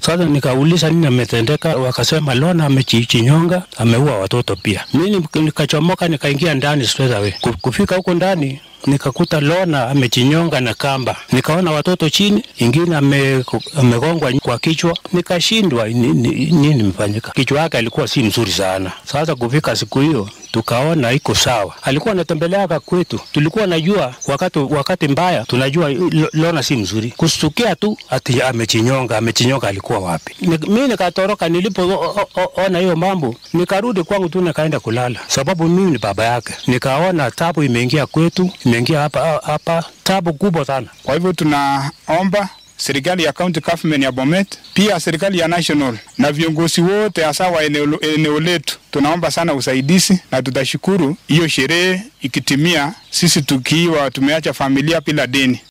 Sasa nikauliza nini ametendeka, wakasema Lona amechinyonga, ameua watoto pia. Mimi nikachomoka nikaingia ndani straight away. Ku- Kufika huko ndani nikakuta Lona amechinyonga na kamba, nikaona watoto chini, ingine ame- amegongwa kwa kichwa, nikashindwa ni- ni- nini imefanyika. Kichwa yake alikuwa si mzuri sana. Sasa kufika siku hiyo tukaona iko sawa. Alikuwa anatembeleaga kwetu, tulikuwa najua wakati wakati mbaya, tunajua Lo- Lona si mzuri. Kustukia tu ati amechinyonga, amechinyonga alikuwa wapi? Ni- Mimi nikatoroka, nilipoona hiyo mambo nikarudi kwangu tu nikaenda kulala, sababu mimi ni baba yake. Nikaona tabu imeingia kwetu, imeingia hapa hapa, tabu kubwa sana. Kwa hivyo tunaomba serikali ya county government ya Bomet, pia serikali ya national na viongozi wote hasa wa eneo, eneo letu, tunaomba sana usaidizi, na tutashukuru hiyo sherehe ikitimia, sisi tukiwa tumeacha familia bila deni.